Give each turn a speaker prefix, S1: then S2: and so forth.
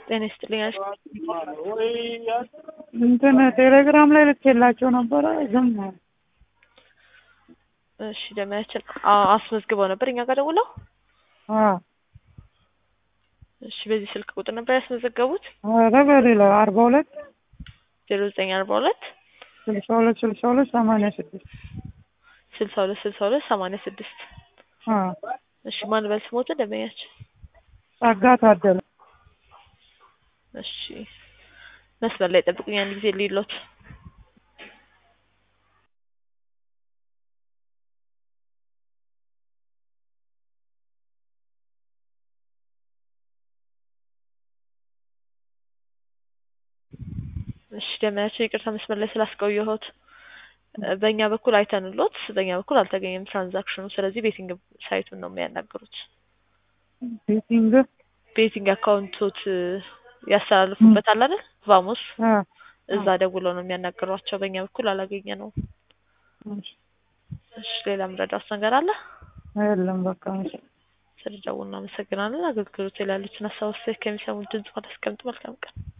S1: ጤና ይስጥልኝ።
S2: እንትን ቴሌግራም ላይ ልኬላቸው ነበረ ዝም አሉ።
S1: እሺ ደመያችን አስመዝግበው ነበር እኛ ጋር ደውለው።
S2: አዎ
S1: እሺ በዚህ ስልክ ቁጥር ነበር ያስመዘገቡት?
S2: ኧረ በሌላ አርባ ሁለት
S1: ዜሮ ዘጠኝ አርባ ሁለት
S2: ስልሳ ሁለት ስልሳ ሁለት ሰማንያ ስድስት
S1: ስልሳ ሁለት ስልሳ ሁለት ሰማንያ ስድስት
S2: አዎ
S1: እሺ ማን በል ስሞት ደመያችን?
S2: ጸጋ ታደለ
S1: እሺ መስመር ላይ ጠብቁኝ አንድ ጊዜ ሊሎት እሺ ደመያቸው ይቅርታ መስመር ላይ ስላስቆየሁት በእኛ በኩል አይተንሎት በእኛ በኩል አልተገኘም ትራንዛክሽኑ ስለዚህ ቤቲንግ ሳይቱን ነው የሚያናግሩት
S2: ቤቲንግ
S1: ቤቲንግ አካውንቶት ያስተላልፉበት አለ አይደል ቫሞስ
S2: አ
S1: እዛ ደውለው ነው የሚያናግሯቸው በእኛ በኩል አላገኘ ነው እሺ ሌላ ምረዳውስ ነገር አለ
S2: የለም በቃ
S1: ስለደውል እናመሰግናለን አገልግሎት ላይ ያሉትን ሀሳብ አስተያየት ከሚሰሙት ድምጽ አስቀምጡ መልካም ቀን